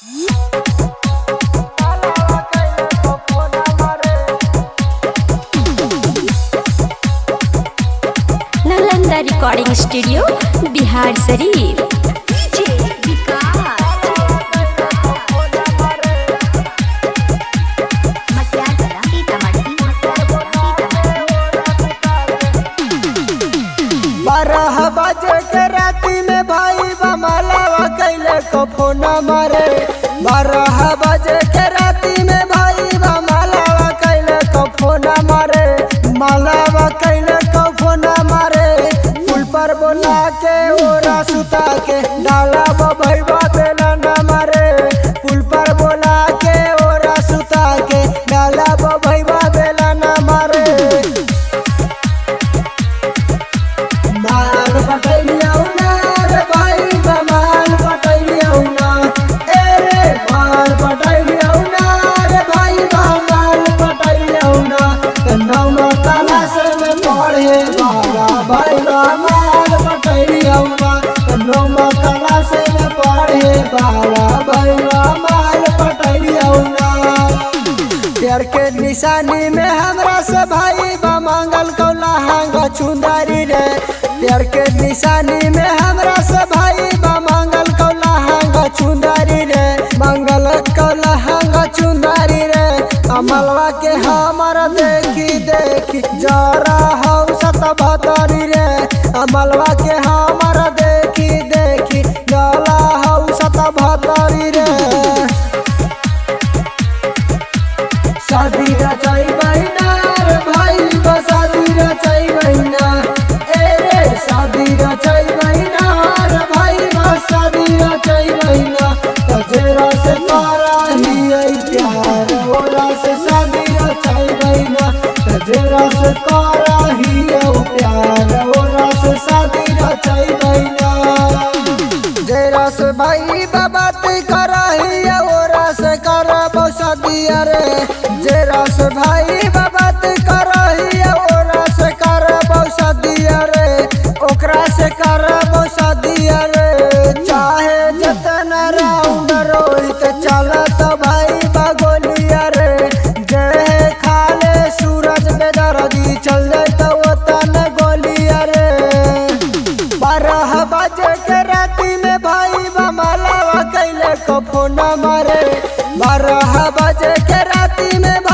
Nalanda recording studio Bihar शरीफ बारह बजे के राती में भाई बमलावा कैले को फोन मारे बारह बजे के राती में भाई बमलावा कैले को फोन मारे मलावा कैले को फोन मारे पुल पर बोला के ओरा सुता के डाला भैया बेला न मारे पुल पर बोला के ओरा सुता के डाला भैया बेला न मारे माल पटैलियौ ना रे भाई माल पटैलियौ ना ए रे माल पटैलियौ ना रे भाई माल पटैलियौ ना नौम क्लास में पढ़े बाबा भाई माल पटैलियौ ना नौम क्लास में पढ़े बाबा भाई माल पटैलियौ ना प्यार के निशानी में हमरा से भाई बा मांगल कौला हांगा चुंदारी रे प्यार के निशानी में हमरा से भाई बा मांगल कौला हांगा चुंदारी रे मांगल कौला हांगा चुंदारी रे अमलवा के हमर देखी देखी जरा हौ सत भतरी रे अमलवा के हमर देखी देखी जला हौ सत भतरी रे शादी रचाई बहिना रे भाई बा शादी रचाई बहिना ए रे शादी रचाई बहिना रे भाई बा शादी रचाई बहिना तजेरा से पारा ही आई प्यार ओरा से शादी रचाई बहिना तजेरा से पारा ही आई प्यार ओरा से शादी रचाई बहिना जेरा से भाई बाबा ते कराही ओरा से करबो शादिया रे जेरा से भाई बाबा ते कराही ओरा से करबो शादिया रे ओकरा से करबो शादिया रे चाहे जतन राउंड रोहित चलत भाई बगोलिया रे जे खाले सूरज बेदरदी चल जाए तो ओतन गोलिया रे बारह बजे के राती में भाई बमलावा कैले को फोन मारे बारह बजे के राती में भाई